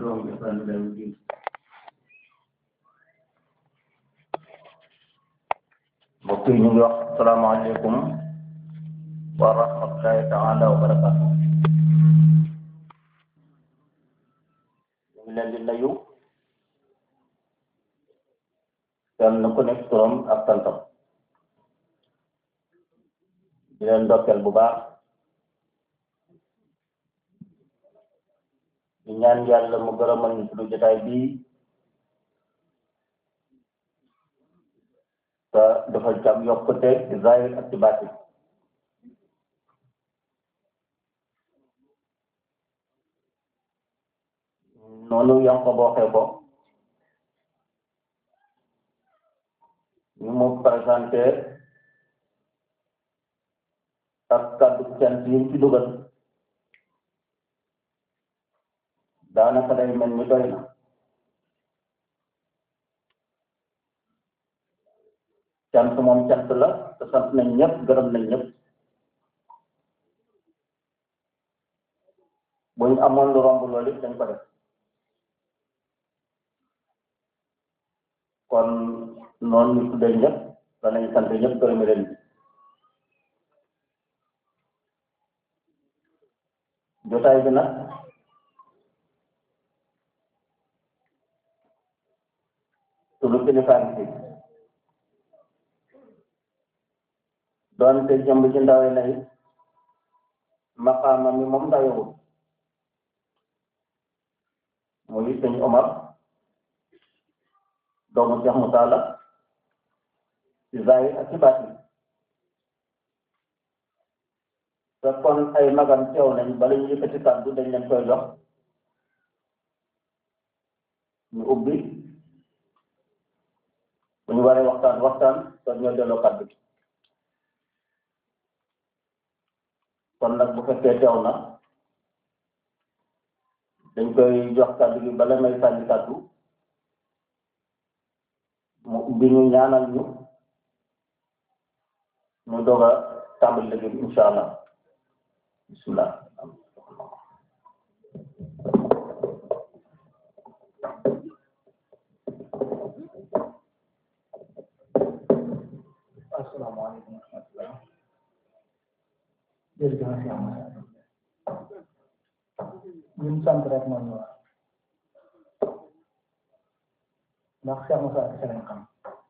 تبعهم بإحسان إلى يوم الدين mbokk yi ñu ngi wax salaamaaleykum wa rahmatullahi taala wa barakatu ñu ngi leen di nuyu kenn ku nekk turam ak santam di leen ndokkeel bu baax di ñaan yàlla mu gërëmal ñu suñu jotaay bii te dafa jam yokkute ci zahir ak ci baatin noonu yang ko booxee ko ñu mu présenté ak kàddu cant yi ci dugal daanaka day mel ni doy na cant moom cant la te sant nañ ñëpp gërëm nañ ñëpp bu ñu amoon lu romb loolu it dañ ko def kon noonu ñu tuddee ñëpp danañ sant ñëpp gërëm leen jotaay bi nag sunu kilifaan si doonte jëmb ci ndawe na it maqaama mi moom ndawewul muy sëñ Omar doomu Cheikh Moussa la ci zahir ak ci baatin te kon ay magam teew nañ bala ñu yëkkati kàddu dañ leen koy jox ñu ubbi bu ñu waree waxtaan waxtaan te ñoo delloo kàddu gi kon nag bu fekkee teew na dañ koy jox kàddu gi bala may sànni kàddu mu ubbi ñu ñaanal ñu mu doog a tàmbali liggéey bi incha allah bismillah asalaamaaleykum wa rahmatulah jërëjëf Cheikh Moussa ñun sant rek moom ñu wax ndax Cheikh Moussa kese lañ xam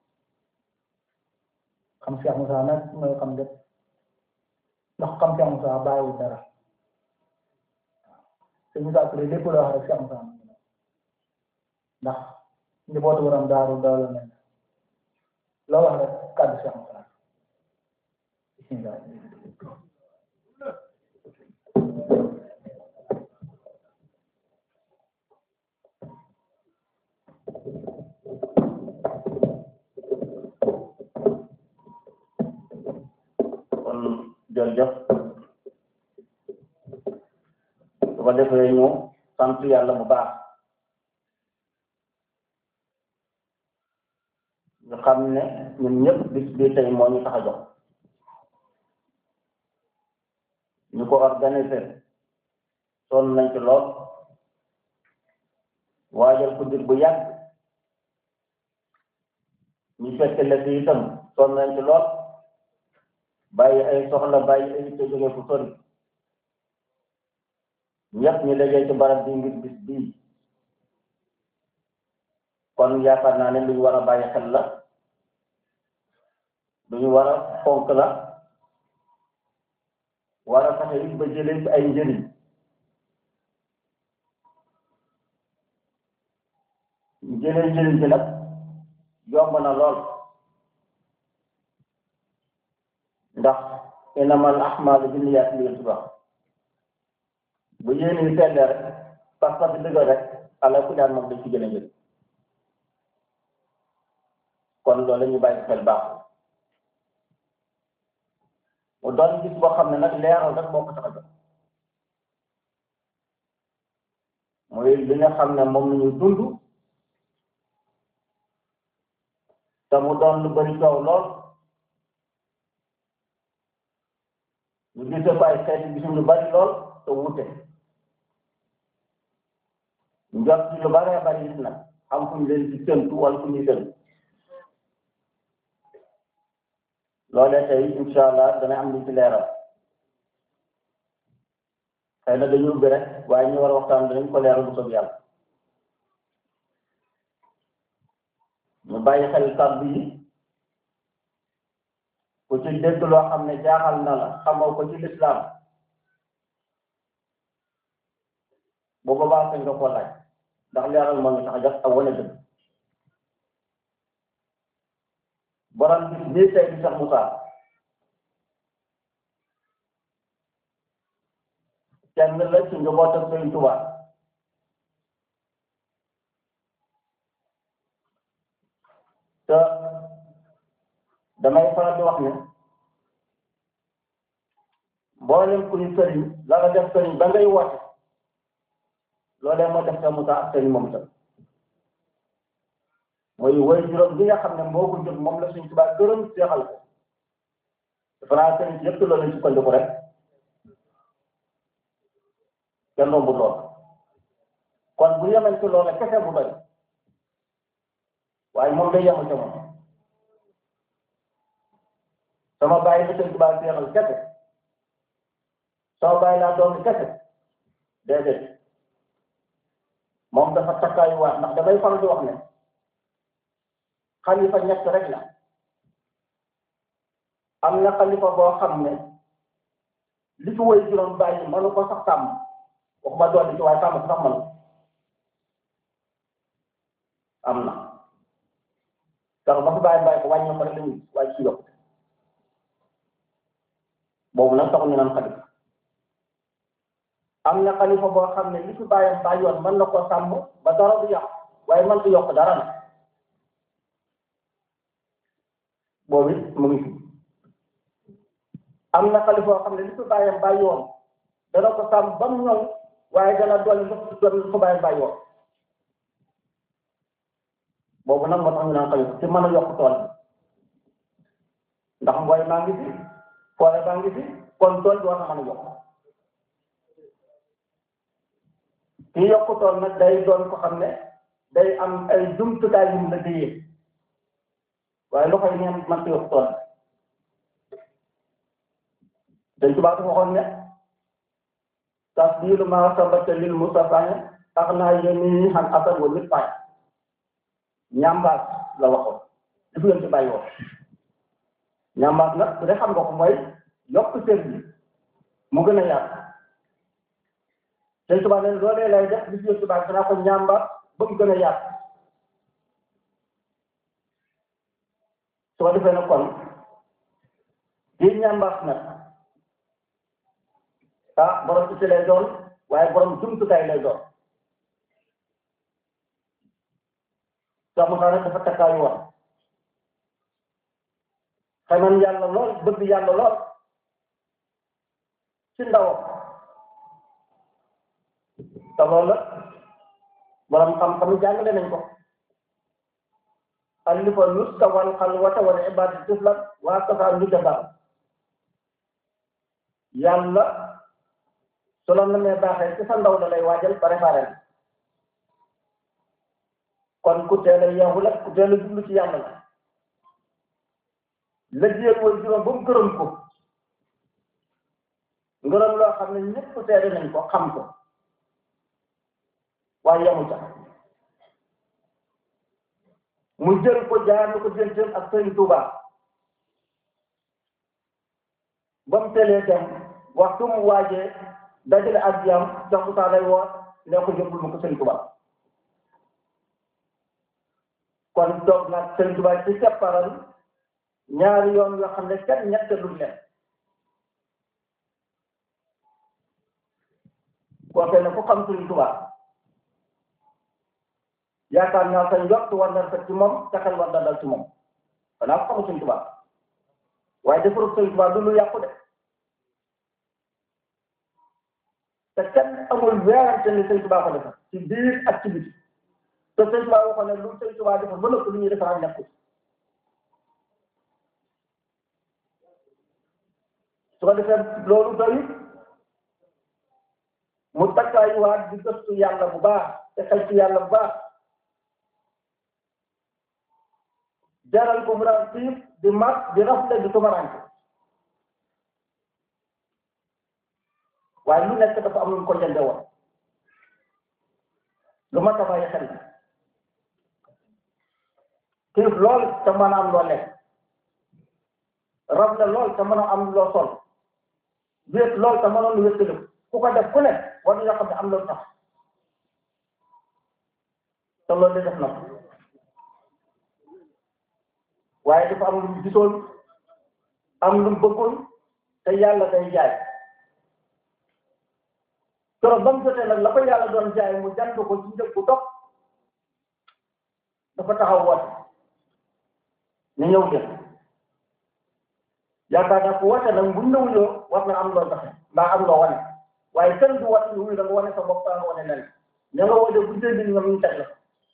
xam Cheikh Moussa nag mooy xam lépp ndax xam Cheikh Moussa bàyyi dara te Moussa Touré lépp loo wax rek Cheikh Moussa ndax njabootu waram daaru dawla nañ loo wax rek kàddu Cheikh Moussa bismillah kon jërëjëf su ko defee ñu sant yàlla bu baax ñu xam ne ñun ñëpp bis bi tey moo ñu tax a jox ñu ko organisé sonn nañ ci lool waajal ko dir bu yàgg ñu fekk la ci itam sonn nañ ci lool bàyyi ay soxla bàyyi ay te jóge fu sori ñëpp ñu dajee ci barab bi ngir bis bii kon yaakaar naa ne lu ñu war a bàyyi xel la lu ñu war a fonk la war a fexe it ba jëlee ci ay njëriñ jëlee njëriñ ci nag yomb na lool ndax inamal ahmaalu binniyaat li ngeen wax bu yéen yi sellee rek parce que dëgg rek ala ku daan moom dañ ci jëlee njëriñ kon loolu la ñu bàyyi xel baax mu doon gis boo xam ne nag leeral rek moo ko tax a jox mooy li nga xam ne moom la ñu dund te mu doon lu bari coow lool ñu gisee ko ay xeeti gisum lu bari lool te wute njot ci lu bare bari gis nag xam fu ñu leen ci séntu wala fu ñuy séntu loolee tey incha allah dana am lu ci leeral xëy na dañu ubbi rek waaye ñu war a waxtaan danañ ko leeral bu soog yàlla ñu bàyyi xel kàddu yi ku ci dégg loo xam ne jaaxal na la xamoo ko ci lislaam bu boobaa sañ nga ko laaj ndax leeral moo ñu tax a jox ak wane dëgg borom bis bii tey di Cheikh Moussa kenn la ci njabootam Sëriñ Tuubaa te damay faral di wax ne mboolem ku ñu sëriñ la nga def sëriñ ba ngay woote loolee moo def Cheikh Moussa ak sëriñ moom tam mooy woy juróom bi nga xam ne moo ko jóg moom la Sëriñ Tuubaa gërëm seexal ko dafa naa sëriñ si yëpp loolu lañ sukkandiku rek kenn rombu lool kon bu yemen ci loola kese bu doy waaye moom day yemu ca moom sama bàyyi la Sëriñ Tuubaa seexal kese sama bàyyi laa doon kese déedéet moom dafa takkaayu waat ndax damay faral di wax ne xalifa ñett rek la am na xalifa boo xam ne li fi woy juróom bàyyi mënu ko sax sàmm waxuma doon ci waaye sàmm sax mënu am na sax ba fi bàyyi bàyyi ko wàññi ko rek lañuy waaye ci yokk boobu nag taxul ñu naan xalifa am na xalifa boo xam ne li fi bàyyam bàyyi yoon mën na ko sàmm ba dara du yàq waaye mën du yokk dara na boobu it mu ngi fi am na xalifa boo xam ne li fi bàyyam bàyyi woon dana ko sàmm ba mu ñëw waaye dana dolli lu doon lu ko bàyyam bàyyi woon boobu nag moo tax ñu naan xalifa ci mën a yokk tool ndax mbooy maa ngi fi foore baa ngi fi kon tool bi war na mën a yokk ki yokk tool nag day doon ko xam ne day am ay jumtukaay yu mu la déyee waaye loxo yi neen man ci yokk tool dañ tubaab dafa waxoon ne tasdiilu maa sabata lil mustafaa tax naa yéen ñi xam asal wa nit faay ñambaas la waxoon di fi ci bàyyi woon ñambaas nag su dee xam nga ko mooy yokk sër bi mu gën a yaatu dañ tubaab ne loolee lay def li fi tubaab danaa ko ñambaas ba mu gën a yaatu su ko defee nag kon di ñambaas nag ah borom ci lay doon waaye borom jumtukaay lay doon sax mu rek dafa takkaayu woon xaman yàlla lool bëgg yàlla lool ci ndawam te loolu borom xam-xam jàngale nañ ko alifa nuska wal xalwata wal ibadati tiflan waa kafa ñu jabar yàlla su la namee baaxee ci sa ndaw la lay waajal préparé kon ku teel a yeewu la ku teel a jublu ci yàlla la la jéem woon juróom ba mu gërëm ko ngërëm loo xam ne ñëpp teede nañ ko xam ko waaye yemu ca mu jël ko jaar ko jënteen ak Sëriñ Tuuba ba mu teelee dem waxtu mu waajee dajale ak yam sax bu saa lay woo ne ko jëbbul mu ko Sëriñ Tuuba kon toog nag Sëriñ Tuuba ci sepparal ñaari yoon yoo xam ne kenn ñett lu leen kooke ne ku xam Sëriñ Tuuba yaakaar naa sa njort war na fekk ci moom sa xel war na dal ci moom xanaa ko xamu Sëriñ Tuuba waaye defaru Sëriñ Tuuba du lu yàqu de te kenn amul weerante ni Sëriñ Tuuba ko defar ci biir ak ci biti te Sëriñ Tuuba waxoon ne lu Sëriñ Tuuba defar ba nëpp lu ñuy defaraat nekkul su ko defee loolu doy mu takkaayuwaat di gëstu yàlla bu baax te xel ci yàlla bu baax jaral ko mu daan xiif di mat di rafle di tumaranke waaye lu nekk dafa am lu mu ko jënde woon lu ma ta bàyyi xel xiif lool te mën a am loo lekk rafle lool te mën a am loo sol wéet lool te mënoon lu wéttalu ku ko def ku ne war nga xam ne am loolu tax te loolu de def na ko waaye dafa am lu mu gisoon am lu mu bëggoon te yàlla day jaay keroog ba mu jotee nag la ko yàlla doon jaay mu jant ko ci njëg bu dox dafa taxaw woote ni ñëw jël yaakaar naa ko woote nag bu ñëwuloo war na am loo doxe mbaa am loo wane waaye kenn du woote wuyu da nga wane sa bopp nga wane nen ña nga woote bu dee ñoom ñu teg la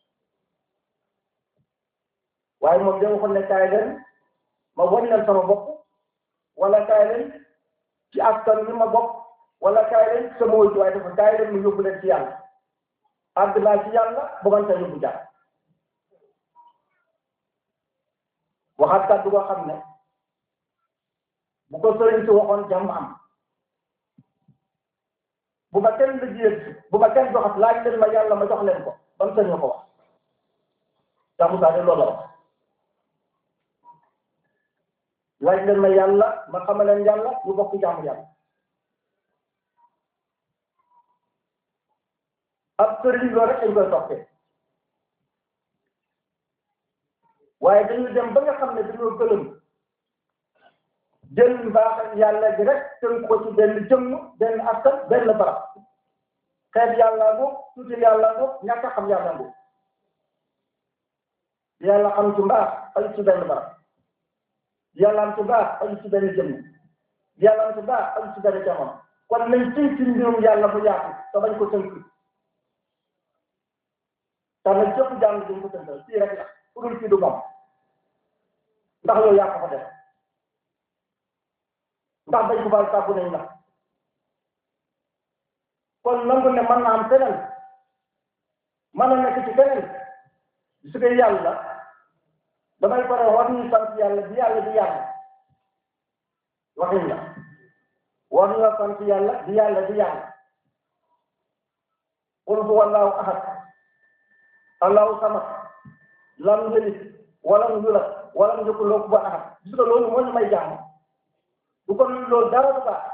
waaye moom dama ko ne kaay leen ma wan leen sama bopp wala kaay leen ci askan wi ma bopp wala kaay leen sama wëy waaye dafa kaay leen mu yóbbu leen ci yàlla àgg naa ci yàlla ba man sa yóbbu jàpp waxaat kàddu goo xam ne bu ko sëriñ si waxoon jàmm am bu ma kenn liggéeyal bu ma kenn joxat laaj leen ma yàlla ma jox leen ko ban sëriñ ko wax jàmm saa de loolu la wax laaj leen ma yàlla ma xamal leen yàlla ñu bokk jàmm yàlla ab sëriñ loolu rek dañ koy toppee waaye dañu dem ba nga xam ne dañoo gëlëm jël mbaax yàlla gi rek tënk ko ci benn jëmm benn askan benn barab xeet yàlla ngoog tuuti yàlla ngoog ñàkk a xam yàlla ngoog yàlla xam ci mbaax ay ci benn barab yàlla am ci baax ay ci benn jëmm yàlla am ci baax ay ci benn jamono kon nañ tënk ci mbirum yàlla bu yaatu te bañ ko tënk te nag jëpp jàng dañ ko tënkal fii rek la ku dul fii du moom ndax yow yaa ko fa def ndax dañ ko baal sàbbu nañ la kon nangu ne mën na am feneen mën na nekk ci feneen su dee yàlla damay pare war ñu sant yàlla bi yàlla di yàlla waxin la war ñu sant yàlla bi yàlla di yàlla qul huwa allahu ahad allahu samad lam yalid walam yulad walam yakul lahu kufuwan ahad gis nga loolu moo ñu may jàmm du ko loolu dara du baax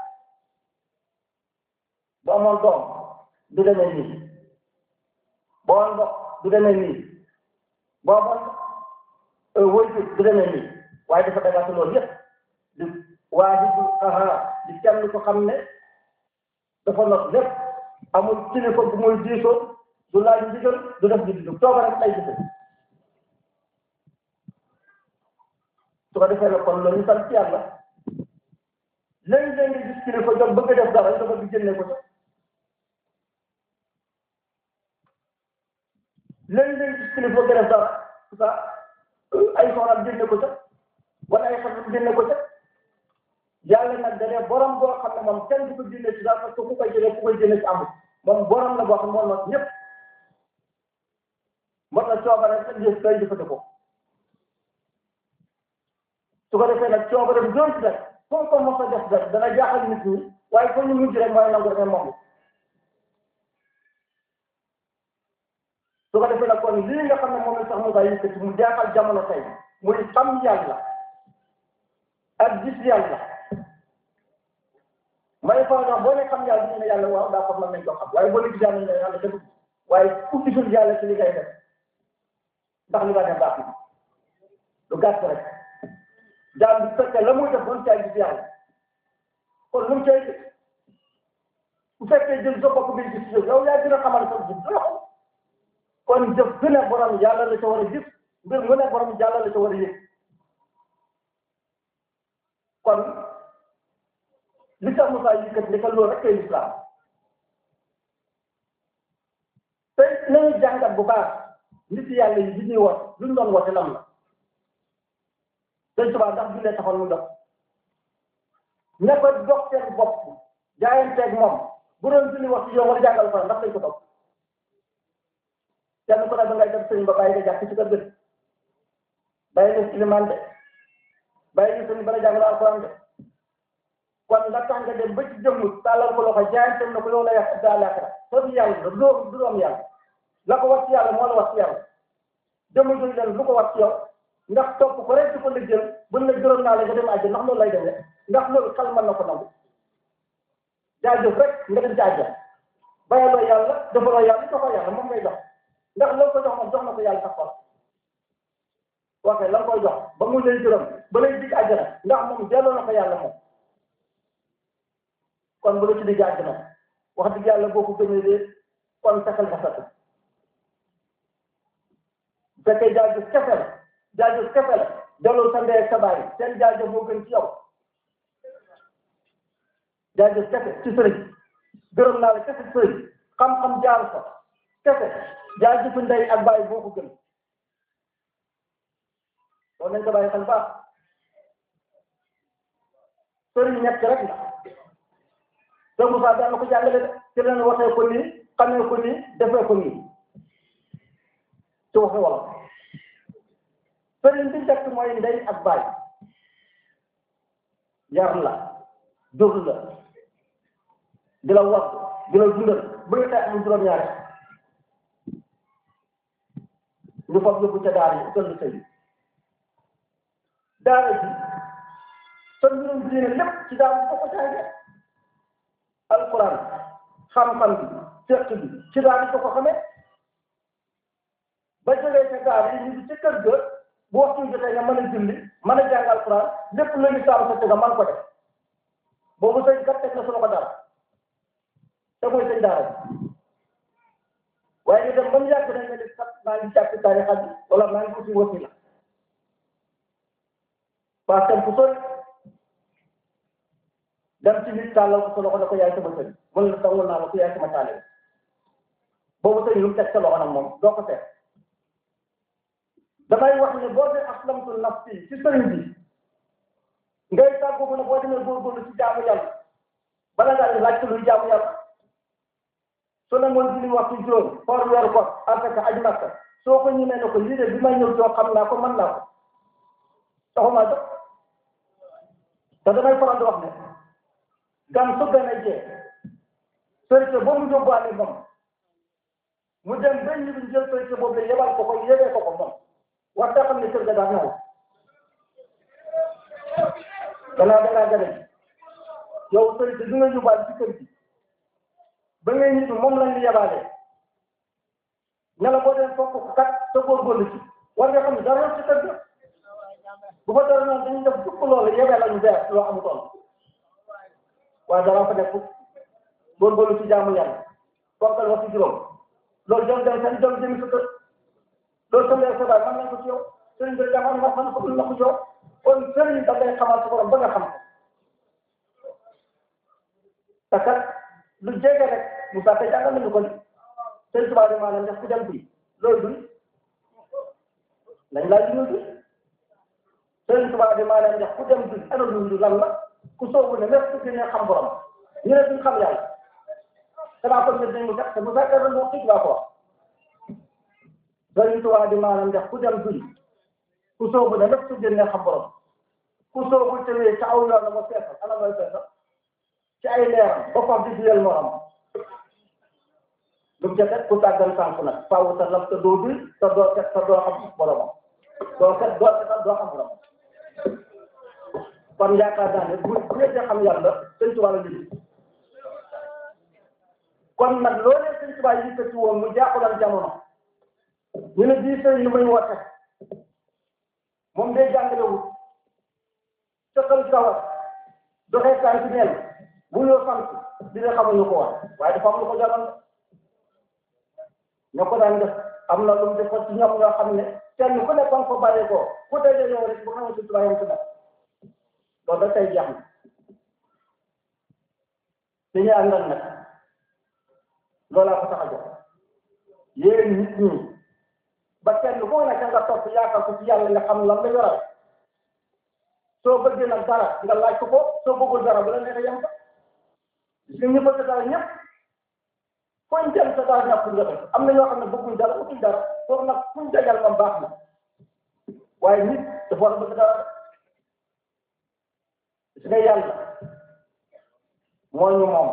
bu amoon doom du demee nii boo amoon ndox du demee nii boo amoon wëytu du demee nii waaye dafa dagaate loolu yëpp di waahidul qahhaar di kenn ko xam ne dafa not lépp amul kilifa bu muy diisoo du laaj ndigal du def di du tooga rek ay gise su ko defee nag kon loolu ñu sant yàlla léegi-léegi gis kilifa jóg bëgg a def dara dafa di génne ko ca léegi-léegi gis kilifa bëgg a def dara sa ay soxnaam génne ko ca wala ay xarit génne ko ca yàlla nag da dee borom boo xam ne moom kenn du ko génne ci dara parce que ku koy jëlee ku koy génne ci amul moom borom la boo xam ne moom nag ñëpp moo tax coobare rek jëf koy jëfandikoo su ko defee nag coobare bi doon ci def foo ko mos a def rek dana jaaxal nit ñi waaye foo ñu mujj rek mooy nangu rek moom su ko defee nag kon lii nga xam ne moom la sax mu bàyyi yëkkati mu jaaxal jamono tey muy xam yàlla ak gis yàlla may faral wax boo ne xam yàlla ñu ne yàlla waaw daa xam nañ ko xam waaye boo ne gis yàlla ñu ne yàlla dëgg waaye ku gisul yàlla ci li ngay def ndax li nga def baax na lu gàtt rek jaam bi fekkee la muy def doon caa gis yàlla kon lu mu cay gis bu fekkee jël sa bopp bi gis yow yow yaa gën a xamal sa gis doo xam kon jëf bu ne borom yàlla la ca war a gis mbir mu ne borom yàlla la ca war a yëg kon li tax Moussa yëkkat li ka loolu rek kay lislaam tey nañu jàngat bu baax nit yàlla yi li ñuy wax luñ doon woote lam la dañ subaa ndax jullee taxoon mu dox ne ko dox seen bopp jaayanteeg moom bu doon julli wax ci yow war jàngal ko ndax dañ ko topp kenn ku ne da ngay def sëriñ ba bàyyi nga jàpp ci kër gi bàyyi nga ilimaan de bàyyi nga sëriñ ba la jàngal alxuraan de kon nga tax nga dem ba ci jëmm tàllal ko loxo jaayante na ko yow la yàq daa laaxira soo di yàlla du doom du doom yàlla la ko wax ci yàlla moo la wax ci yàlla jëmm jooju leen lu ko wax ci yow ndax topp ko rek di ko liggéeyal buñ la juróom naa la nga dem àjjana ndax loolu lay demee ndax loolu xel mën na ko nangu jaajëf rek nga dem ci àjjana bayaloo yàlla defaloo yàlla joxoo yàlla moom ngay jox ndax la ko jox moom jox na ko yàlla sax xol ok la koy jox ba mu lay juróom ba lay dig àjjana ndax moom delloo na ko yàlla moom kon bu la ci digg àjjana wax dëgg yàlla boo ko gëmee de kon fexeel ba satu bu fekkee jaajëf kese la jaajëf kese la delloo sa ndey ak sa baay seen jaajëf moo gën ci yow jaajëf kese ci sëriñ gërëm naa la kese ci sëriñ xam-xam jaar fa kese jaajëfu ndey ak baay boo ko gën loolu nañ ko bàyyi xel baax sëriñ ñett rek la te Moussa daan ko jàngale de ci leen waxee ko nii xamee ko nii defee ko nii ci waxi wolof sëriñ bi njëkk mooy ndey ak baay yar la jur la di la wax di la dundal ba nga tey amul juróom-ñaari ñu fab yóbbu ca daara yi utal sëy daara ji sa mbirum diine lépp ci daara bi ko jànge alquran xam-xam bi fiqh bi ci daara bi ko xamee ba jógee ca daara yi ñu ngi ca kër ga bu waxtu jotee nga mën a julli mën a jàng alquran lépp lu ñu saabu sa nga mën ko def boobu sëñ kat teg na su ko dara te mooy sëñ daara bi waaye ñu dem ba mu yàgg nañ nga def kat maa ngi jàpp tarixa bi wala maa ngi uti wasila waa tem fu sori dem ci nit tàllal ko sa loxo ne ko yaay sama sëñ mu ne la tawul naa la ko yaay sama taale boobu sëñ lu mu teg sa loxo nag moom doo ko teg damay wax ne boo dee aslamtu nafsi ci sëriñ bi ngay tàggu ko ne boo demee góorgóorlu ci jaamu yàlla bala ngaa di laaj luy jaamu yàlla su ne mooy julli waxtu juróom xool weeru ko asaka aj makka soo ko ñemee ne ko lii de bi may ñëw joo xam naa ko mën naa ko taxumaa jox te damay faral di wax ne gan su gën a jee sërite boo mu yóbbuwaale moom mu dem ba ñu jël sërite boobu la yebal ko ko yebee ko ko moom wax daa xam ne kër ga daa ñëw danaa danaa gën a ji yow sërite bi nga yóbbaale ci kër gi ba ngay nit moom lañ ñu yebaale ne la boo dem fokk kat sa góorgóorlu ci war nga xam ne dara ci kër ga bu fa dara noonu dañuy def fukk loolu yebee lañu bees loo amutoon waaye dara fa nekk góorgóorlu ci jaamu yàlla bokkal wax ci juróom loolu jom dem seen jom jëmi sa kër loolu sa leer sa baay mën nañ ko ci yow sëriñ bi jàngoon nga mën ko dul na ko ci yow kon sëriñ da ngay xamal sa borom ba nga xam ko te kat lu jege rek Moussa tey jàngal nañu ko ni sëriñ Tuubaa de maanaam def ku dem bi loolu duñ lañ laaj ñu bi sëriñ Tuubaa de maanaam def ku dem bi ana lu lan la ku soobu ne lépp ku ne xam borom ñu ne duñ xam yàlla xanaa kon ne dañ mu sax te bu fekkee dañ wax ci ko wax sëriñ Tuubaa di maanaam def ku dem duñ ku soobu ne lépp ku ne xam borom ku soobu tewee ca aw yoon la ma feesal ana mooy feesal ci ay leeram ba fam di diyel morom lu mu jëkkat ku tàggal sànq nag faaw sa laf te doo duy te doo set te doo xam boromam doo set doo set doo xam borom kon yaakaar naa ne bu bu dee xam yàlla sëñ Tuubaa la liggéey kon nag loolee sëñ Tuubaa yi ci woon mu jaaxulal jamono ñu ne bii sëñ lu muy woote moom day jàngalewul sëqal kawat doxee tànk neel bu ñëw sant dina xamuñu ko woon waaye dafa am lu ko jaral ñoo ko daan def am na lu mu def ci ñoom ñoo xam ne kenn ku nekk ko bàyyee ko ku tey yow rek bu xamee sëñ Tuubaa yam ci def loolu da tey jeex na li ñu àndal nag loolaa ko tax a jox yéen nit ñi ba kenn ku nekk nga topp yaakaar ko ci yàlla nga xam lan la yoral soo bëggee nag dara nga laaj ko ko soo bëggul dara bu la neexee yem ko gis nga ñu bëgg dara ñëpp fooñ dem sa dara ñàkkul nga def am na ñoo xam ne bëgguñ dara bëgguñ dara foofu nag fuñ dajal moom baax na waaye nit dafa war a bëgg dara su nga yàlla moo ñu moom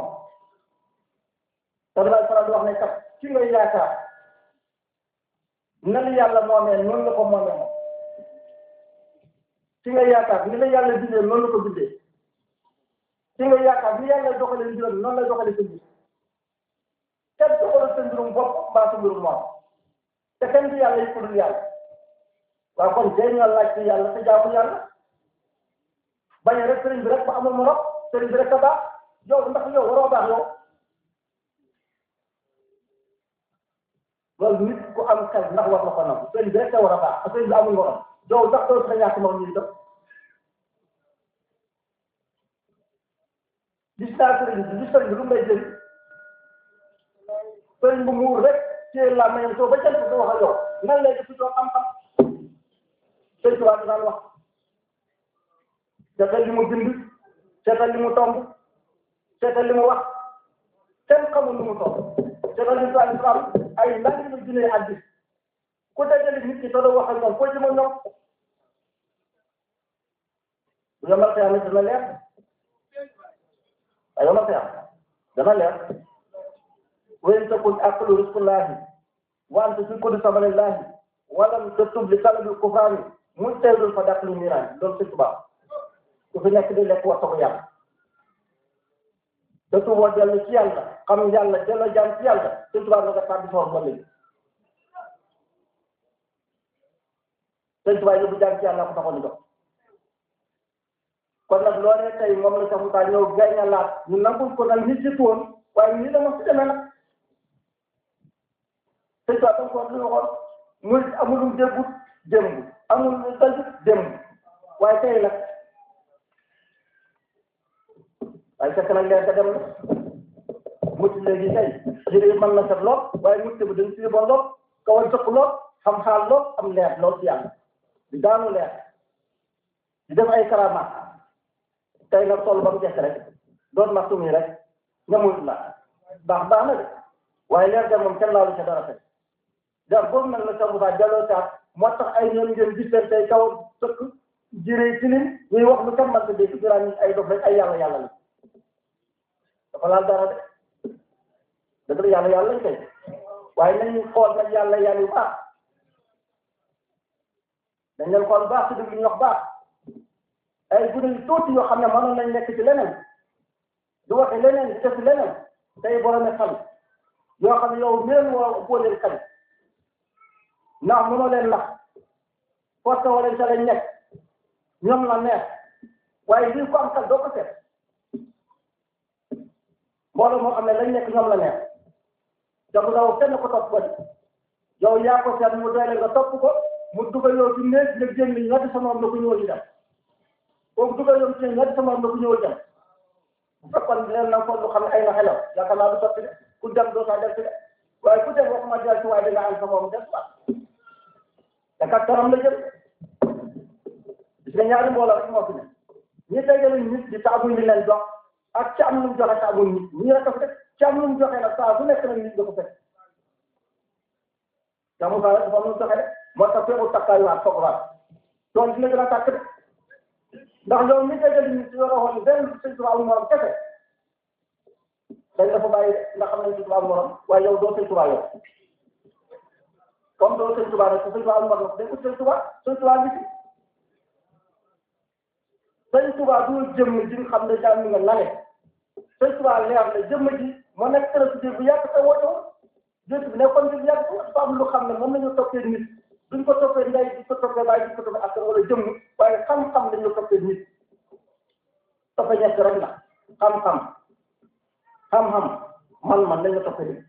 te damay faral di wax ne kat ci ngay yaakaar na la yàlla moomee noonu la ko moomee moom ci nga yaakaar ni la yàlla bindee noonu la ko bindee ci nga yaakaar ni yàlla doxalee mbiram noonu la doxalee sa mbir kenn doxalee sa mbirum bopp mbaa sa mbirum moom te kenn du yàlla yi ko dul yàlla waaw kon tey ñoo laaj ci yàlla te jaamu yàlla bañ a rek sëriñ bi rek ba amul morom sëriñ bi rek a baax yow ndax yow waroo baax yow loolu nit ku am xel ndax war na ko nangu sëriñ bi rek a war a baax te sëriñ bi amul morom yow ndax doo sa ñàkk morom ñu def gis naa sëriñ bi gis sëriñ bi lu may jëriñ sëriñ bu muur rek téye la mayam soo ba jant du wax ak yow nan lay def doo xam-xam sëriñ Tuubaa da daan wax seetal li mu bind seetal li mu tomb seetal li mu wax kenn xamul lu mu tomb seetal li mu tomb xam ay lan la junee ak gis ku dajale nit ki te doo wax ak ñoom foo jëm ak ñoom bu yomal xiyam dana leer ay yomal xiyam dana leer wa in takun aqlu rizqullahi wa anta fi kulli samanillahi wa lam tatub li talabil kufrani mujtahidun fa daqli miran loolu c'est tubaab ku fi nekk di lekk waxta ko yàlla te tuuboo dellu ci yàlla xam yàlla delloo jaam ci yàlla te tubaab nga tàbbi soor ba léegi te tubaab yóbbu jaam ci yàlla ko taxoon jox kon nag loolee tey moom la sax mu taa ñëw gaña laat ñu nangul ko nag nit ci woon waaye nii la ma si demee nag te tubaab tam ko lu waxoon muy amulum déggut démb amul dal démb waaye tey nag waaye fekk nag leen ka dem mucc léegi tey jërë mën na set lool waaye mucc bi dañ si bon lool kaw a jëkk lool xam xaal lool am leer lool ci yàlla di daanu leer di def ay karamaat tey nag toll ba mu jeex rek doon ma sumi rek nga muyut la baax baax na de waaye leer ga moom kenn laalu ca dara tey dar boobu nag la sa Moussa Diallo Sarr moo tax ay ñoom ngeen gis leen tey kaw sëkk jëree tilim ñuy wax lu kenn mën ta dégg duraan ñi ay dof rek ay yàlla yàlla la dafa laal dara de dëgg la yàlla yàlla lañ koy waaye nañu xool nag yàlla yàlla yu baax dañ leen xool baax ci dëgg ñu wax baax ay gune yu tuuti yoo xam ne mënoon nañ nekk ci leneen du waxe leneen di def leneen tey borom xel yoo xam ne yow meen woo boo leen kañ ndax mënoo leen nax force wala sa lañ nekk ñoom la neex waaye lii ko am xel doo ko seet mbooloo moo xam ne lañ nekk ñoom la neex donc daw kenn ko topp ko yow yaa ko seet mu doyle nga topp ko mu dugal yow ci néeg nga génn ñetti sama am na ku ñëwal di dem kooku dugal yow ci ñetti sama am na ku ñëwal dem bu fekkoon leen na ko lu xam ne ay na xelaw yaakaar naa du sotti de ku dem doo saa del ci de waaye ku dem waxuma del ci waaye danga am sa moom des waat te kat kanam la jëm gis nga ñaari mbooloo rek moo fi ne ñi dajale nit di taabuñ li leen jox ak ci am lu mu joxe taabuñ nit ñi rek a fi def ci am lu mu joxe nag saa bu nekk nag nit da ko fekk te mu saa dafa am lu mu joxe de moo tax feebu takkaayuwaat foogwaat tool dina gën a tàkk de ndax loolu ñi dajale nit si yore woon benn sëñ tubaab morom kese dañ dafa bàyyi ndax xam nañ sëñ tubaab morom waaye yow doo sëñ tubaab yow comme doo sëñ tubaab rek sëñ tubaab morom day ut sëñ tubaab sëñ tubaab bi si sëñ tubaab du jëmm ji nga xam ne daal mi nga lale sëñ tubaab leer la jëmm ji moo nekk président bu yàgg te woote woon jënd bi nekkoon bi yàgg dafa am lu xam ne moom la ñu toppee nit duñ ko toppee ndey duñ ko toppee baay duñ ko toppee askan wala jëmm waaye xam-xam lañ la toppee nit toppee ñett rek la xam-xam xam-xam man-man lañ la toppee nit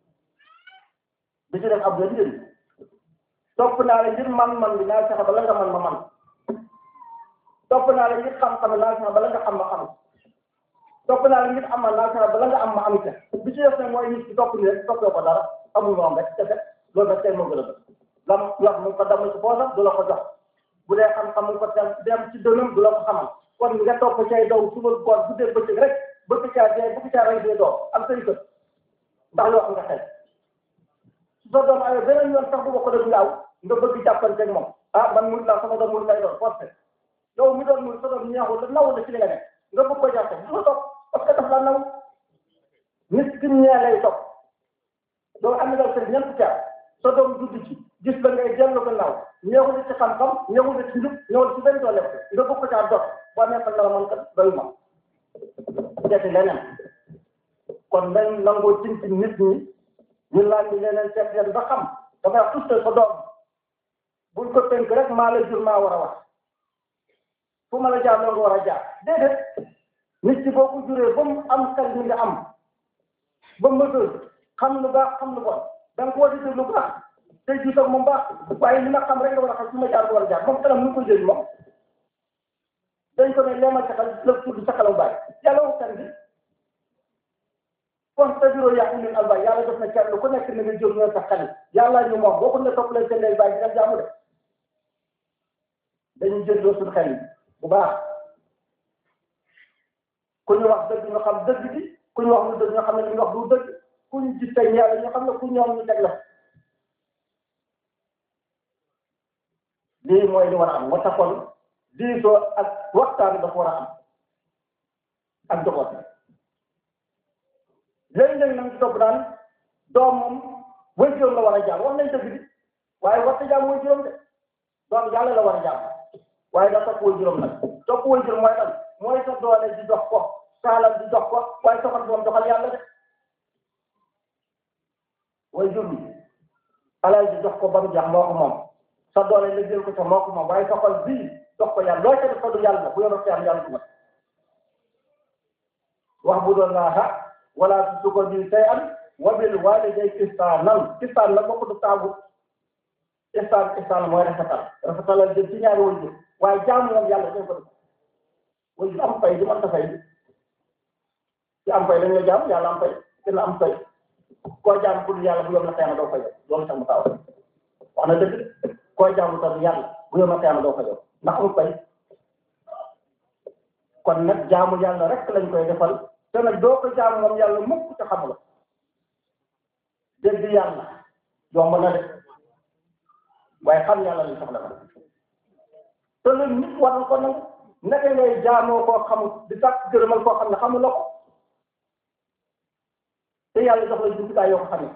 bi ci def ab la njëriñ topp naa la ngir man-man bi naa fexe ba la nga man ma man topp naa la ngir xam-xam naa fexe ba la nga xam ma xam topp naa la ngir amal naa fexe ba la nga am ma am ca bi ci def nag mooy nit ki topp ni rek toppee ko dara amul moom rek te loolu rek tey moo gën a bëgg lam wax mu ko damm ci poosam du la ko jox bu dee xam-xam mu ko dem dem ci dënam du la ko xamal kon nga topp cay daw suba koor guddee bëccëg rek bëgg caa dee bëgg caa rey dee doo am say kër ndax loo xam nga xel su sa doom ayoo beneen yoon sax bu bokk def ngaaw nga bëgg jàppanteeg moom ah man murid laa sama doom murid lay doon forcé yow mi doon murid sa doom ñeexul la nawul la ci li nga nekk nga bëgg ko jàppe du la topp parce que daf la naw nit ki ñee lay topp doo am na sa ñeent caar sa doom judd ci gis la ngay dellu gannaaw ñëwul ci xam-xam ñëwul ci njub ñëwul ci benn doole nga bëgg ko caa dox boo nekkal na la man kat doyu ma seeti leneen kon nañ nangoo tin ci nit ñi ñu laaj bi leneen seet leen ba xam dafa wax tout ko doom buñ ko tënk rek maa la jur maa war a wax fu ma la jaar loo nga war a jaar déedéet nit ci boo ko juree ba mu am xel mi nga am ba mu mësul xam lu baax xam lu bon da nga ko war a déglu lu baax tey jii toog moom baax waaye li ma xam rek nga war a xam su ma jaar ko war a jaar moom xelam nu ko jël moom dañ ko ne leemal sa xel la tudd sa xelam bàyyi yàlla waxtaan bi kon sa bureau yaa ulil albab yàlla def na kenn ku nekk ni nga jóg ñoo sa xel yàlla ñu moom boo ko ne topp leen seen lay bàyyi dina jaamu de dañuy jëndoo suñu xel yi bu baax ku ñu wax dëgg ñu xam dëgg bi ku ñu wax lu dëgg ñu xam ne li ñu wax du dëgg ku ñu gis tey yàlla ñu xam ne ku ñoom ñu teg la lii mooy li war a am moo taxoon diisoo ak waxtaan dafa war a am ak doxoot léegi-léegi nag topp daan doom moom way juróom la war a jaam wax nañ dëgg bi waaye warta jaam way juróom de doom yàlla la war a jaam waaye da topp way juróom nag topp way juróom mooy lan mooy sa doole di dox ko saalal di dox ko waaye soxal doom doxal yàlla de way jur bi alal di dox ko ba mu jeex moo ko moom sa doole la jël ko ca moo ko moom waaye soxal bii dox ko yàlla loo ca def ko du yàlla bu yoroon yàlla yàlla du ma wax bu doon naa ha wala su su ko di tey am wabil waalidayni ihsaanan ihsaan la bokk du taabu ihsaan ihsaan mooy rafetal rafetalal jëm ci ñaari way jur waaye jaamu moom yàlla dañ ko def way jur am fay du mën ta fay ci am fay dañ la jaam yàlla am fay dina am fay koo jaam pour yàlla bu yom na xeema doo fay loolu tax mu taw wax na dëgg koo jaamu tax yàlla bu yom na xeema doo fay ndax am fay kon nag jaamu yàlla rek lañ koy defal te nag doo ko jaamu moom yàlla mukk te xamula dégg yàlla yomb na de waaye xam yàlla li soxla na te loolu nit war na ko nangu naka ngay jaamoo koo xamul di sàkk gërëmal koo xam ne xamuloo ko te yàlla jox la jumtukaay yoo ko xamee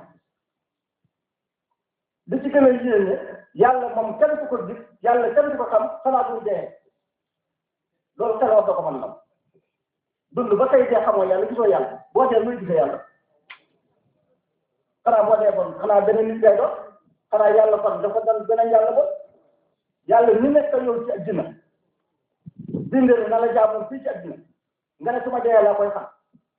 li ci gën a yéene yàlla moom kenn ku ko gis yàlla kenn ku ko xam xanaa bu dee loolu xel wax doo ko mën nam dund ba tey dee xamoo yàlla gisoo yàlla boo dee muy gisee yàlla xanaa boo dee bon xanaa beneen nit ngay doon xanaa yàlla kon dafa doon beneen yàlla bon yàlla ni nekk yow ci àddina bindee na la jaamoon fii ci àddina nga ne su ma dee laa koy xam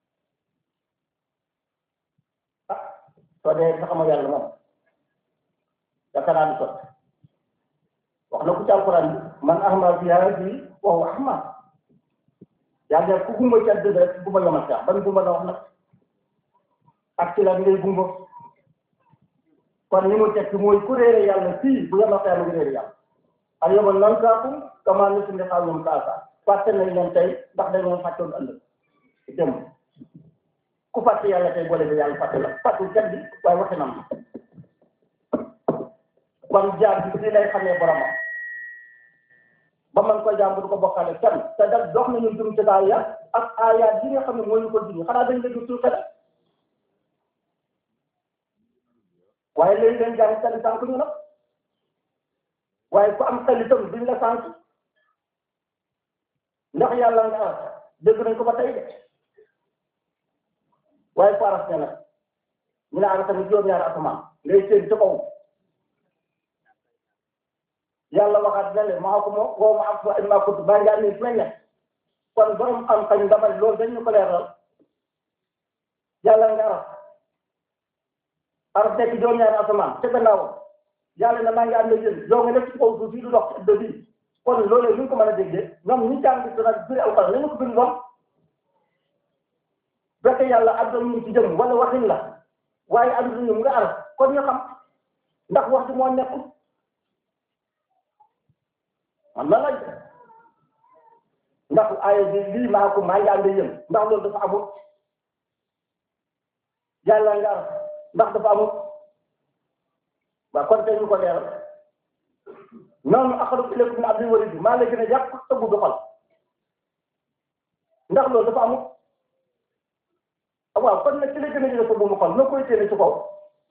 ah soo dee nga xamoo yàlla moom yaakaar naa du sot wax na ku ci alquran bi man ahma fi hadi wa huwa ahma yàlla ku gumba ci àddina rek gumba yomal sax ban gumba la wax nag ak ci la ngay gumba kon ni mu tekki mooy ku réere yàlla fii bu yomal sax nga réere yàlla al yawma nansaakum kamaa nasiitum liqaa'ahum haazaa fàtte nañ leen tey ndax dañoo fàttoon ëllëg dem ku fàtte yàlla tey boole bi yàlla fàtte la fàttul kenn bi waaye waxi nam kon jaar bi fii lay xamee boromam ba man ko jaam bu du ko bokkale kenn te da dox nañu jum ci daaya ak aayaat yi nga xam ne moo ñu ko dindi xanaa dañ la gis suñu xel waaye léegi leen jàng kenn sànq ñu nag waaye ku am xel itam duñ la sànq ndax yàlla nga dégg nañ ko ba tey de waaye faras ne nag ñu ne am tamit juróom-ñaari asamaan ngay séen ci kaw yàlla waxaat ne le maa ko moom woo ma ak wa maa ko baa ngaa nii mel ne kon borom am xañ dama loolu dañ ñu ko leeral yàlla nga araf araf nekk juróom-ñaari asamaan te gannaaw yàlla na maa ngi ànd ak yéen yow nga nekk ci kaw suuf yi du dox ci ëdd bi kon loolu ñu ko mën a déggee ñoom ñu jàng ci nag biri aw xel nañu ko bind moom fekk yàlla ak doon ñu ci jëm wala waxin la waaye am nañu nga araf kon ñu xam ndax wax ji moo nekkul man la laaj ndax aaya bi lii maa ko maa ngi ànd yéen ndax loolu dafa amul yàlla nga am ndax dafa amul waaw kon tey ñu ko leeral noonu aqrabu ilaykum min hablil warid maa la gën a yàq tëggu du xol ndax loolu dafa amul waaw kon nag ci la gën a jëlee ko bu mu xol na koy téene ci kaw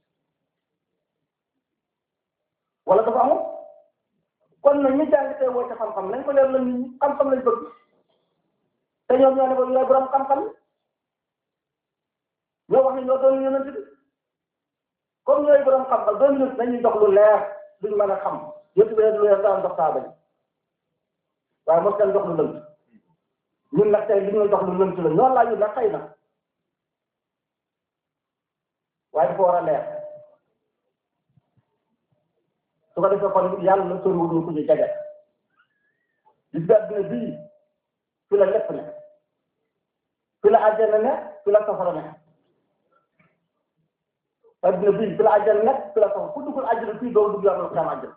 wala dafa amul kon nag ñi jàng tey woo ci xam-xam nañ ko leer la nit ñi xam-xam lañ bëgg te ñoom ñoo ne ko ñooy borom xam-xam ñoo wax ne ñoo doon yonent bi comme ñooy borom xam-xam doon yonent nañuy jox lu leer duñ mën a xam yëpp bi lu leer daan dox saaba yi waaye mos leen jox lu lënt ñun nag tey li ñuy jox lu lënt la ñoo laa ñu nag xëy na waaye dafa war a leer su ko defee kon yàlla na soriwul ñu ko ñu jege gis nga adduna bii fi la lépp ne fi la àjjana ne fi la safara ne adduna bii fi la àjjana ne fi la safara ku duggul àjjana fii doo dugg yàlla xam àjjana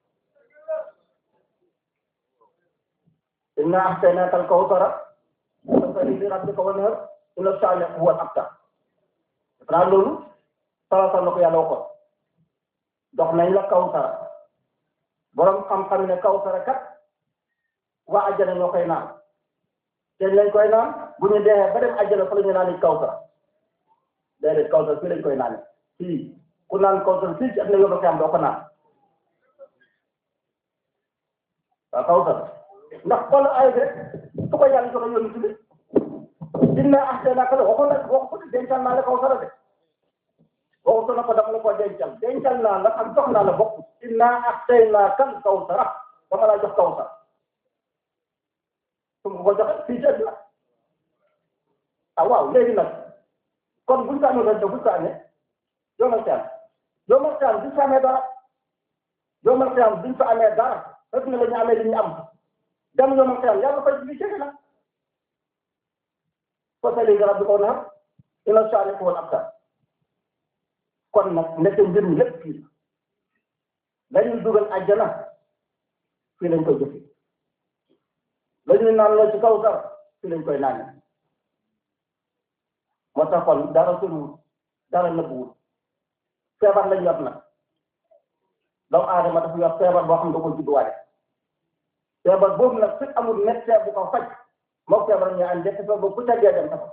inna ahsaynaaka al-kawsara fasalli li rabbika wanhar inna shani'aka huwa al-abtar xanaa loolu salatal na ko yàlla waxoon dox nañ la kawsara borom xam-xam ne kawsara kat waa àjjana ñoo koy naan te lañ koy naan bu ñu dee ba dem àjjana fa la ñu naan kawsara déedéet kawsara fii lañ koy naan fii ku naan kawsara fii ci ak na yóbbu xam doo ko naan waaw kawsara ndax xool ay rek su ko yàlla joxe yoonu ci inna ahsaynaaka la waxoon la waxu ko dencal naa la kawsara de waxu na ko dama la ko dencal dencal naa la ak jox naa la bokk inna ahsaynaaka al-kawsara dama laa jox kawsara su ma ko joxe fii ci àdduna ah waaw léegi nag kon buñ ko amee rek buñ ko amee yomal xiyaam yomal xiyaam duñ fa amee dara yomal xiyaam duñ fa amee dara rek ne la ñu amee li ñu am dem yomal xiyaam yàlla fay li jege la fasalli li rabbika wanhar inna shani'aka huwa al-abtar kon nag nekk mbir mi lépp fii lañuy dugal àjjana fii lañ koy jëfe lañuy naan la ci kaw dara fii lañ koy naane moo tax kon dara soriwul dara nëbbuwul feebar lañ yor nag doomu aadama dafa yor feebar boo xam ne da ko judduwaale feebar boobu nag fekk amul médecin bu ko faj moom feebar ñu ànd def feebar bu tàggee dem tafa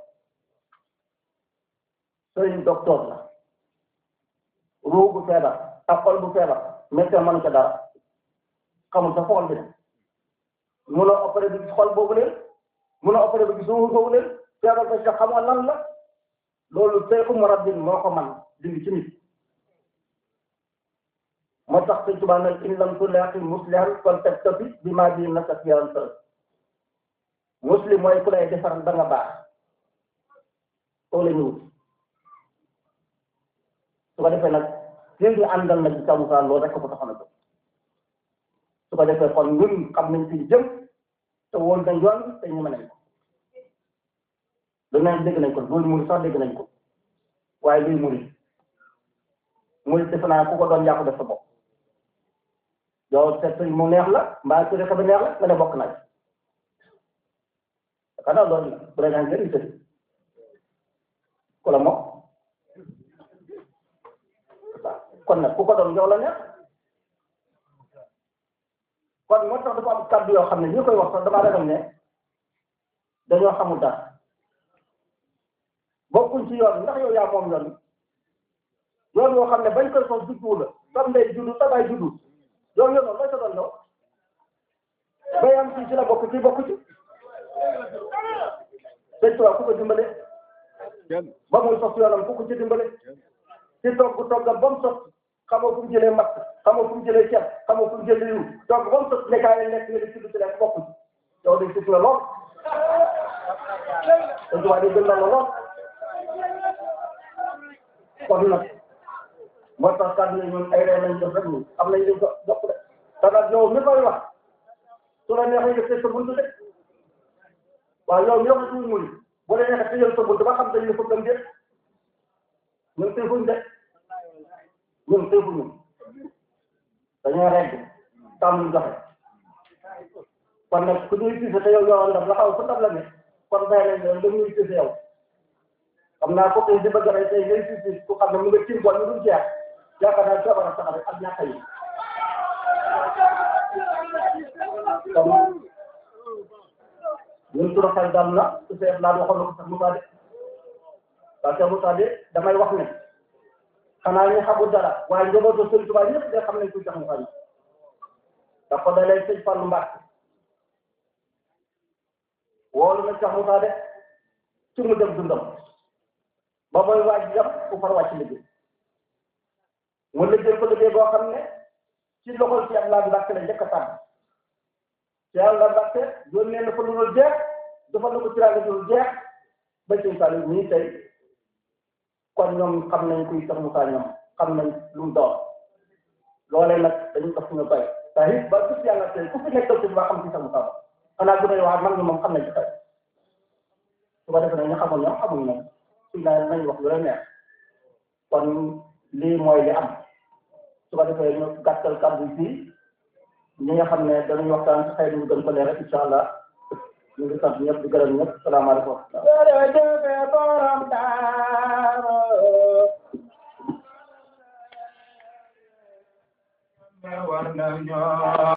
sëriñ docteur la ruu bu feebar ak xol bu feebar médecin mënu ca dara xamul sa xol bi ne munoo opéré bi gis xol boobu leen munoo opéré bi gis ruu boobu leen feebar ba sa xamoo lan la loolu seexu murabbin moo ko man dindi ci nit moo tax sëñ Tuubaa nag in lam tulaaqi muslihan fal taktafi bi maa bi nasa fiyan sa muslim mooy ku lay defar da nga baax soo la ñëwut su ko defee nag ñun ñu àndal nag ci kaw Moussa loolu rek ko taxoon a jóg su ko defee kon ñun xam nañ fi jëm te woon nañ yoon te ñu mën nañ ko danañ dégg nañ ko loolu muri sax dégg nañ ko waaye luy muri muri defe naa ku ko doon yàqu def sa bopp yow seet mu neex la mbaa su rek ba neex la nga ne bokk nañ xanaa loolu la bu la neex ngeen tëdd ku la mokk kon nag ku ko doon yow la neex kon moo tax dafa am kàddu yoo xam ne ñu koy wax sax damaa ragal ne dañoo xamul dara bokkuñ ci yoon ndax yow yaa moom yoon yoon yoo xam ne bañ koy sos juddu la sam ndey juddu sa baay juddu yow yoon looy sa doon yow bayam ci ci la bokk ci bokk ci sëñ Tuubaa ku ko dimbale ba muy sos yoonam ku ko ci dimbale ci togg toggam ba mu sos xamoo fu mu jëlee matt xamoo fu mu jëlee ceeb xamoo fu mu jëlee yiw togg ba mu sos nekkaay nekk nga di tudd ci leen bokk ci yow dañ ci la lool sëñ Tuubaa di gën la lool kon nag moo tax kàddu yi ñun ay reen lañ def rek ñu am nañ liñ ko jokk de te nag yow mi koy wax su la neexee nga tëj sa buntu de waaw yow yow suñu muy bu la neexee tëjal sa buntu ba xam dañ la ko gëm de ñun tëfuñ de ñun tëfuñu dañoo regg tam ñu joxe kon nag ku ñuy tiise te yow yow ndam la xaw fu ndam la ne kon bàyyi lañ leen lu ñuy tiise yow xam naa ko tey di bëgg rey tey ngay si si ku xam ne mu nga tiir bon ñu dul jeex yaakaar naa feebar a sax rek ak ñàkk yi kon ñun suñu xel dal na su feet laa waxoon na ko sax Moussa de parce que Moussa de damay wax ne xanaa ñu xamul dara waaye njabootu Sëriñ Tuubaa ñëpp de xam nañ kuy tax Moussa bi ndax ko dalee sëñ Fallu Mbàkke woolu na sax Moussa de ci mu dem dundam ba mooy waaj jam ku far wàcc liggéey mu liggéey ko liggéey boo xam ne ci loxol ci Abdoulaye Mbàkke la njëkk a tànn ci Abdoulaye Mbàkke yónnee na fa lu dul jeex dafa na ko tiraanga lu dul jeex ba ci Saliou nii tey kon ñoom xam nañ kuy sax Moussa ñoom xam nañ lu mu doon loolee nag dañu ko suñu bay te it ba gis yàlla tey ku fi nekkal ci ba xam ci sax Moussa ba xanaa bu dee waa man ñi moom xam nañ ci tey su ko defee nag ñu xamul ñoom xamul ñoom suñ la nañ wax lu la neex kon lii mooy li am su ko defee ñu gàttal kàddu fii ñi nga xam ne danañ waxtaan ci xëy na ñu gën ko leeral incha allah ñu ngi sant ñëpp di gërëm ñëpp salaamaaleykum wa rahmatulah. jërëjëf borom daaro war nañoo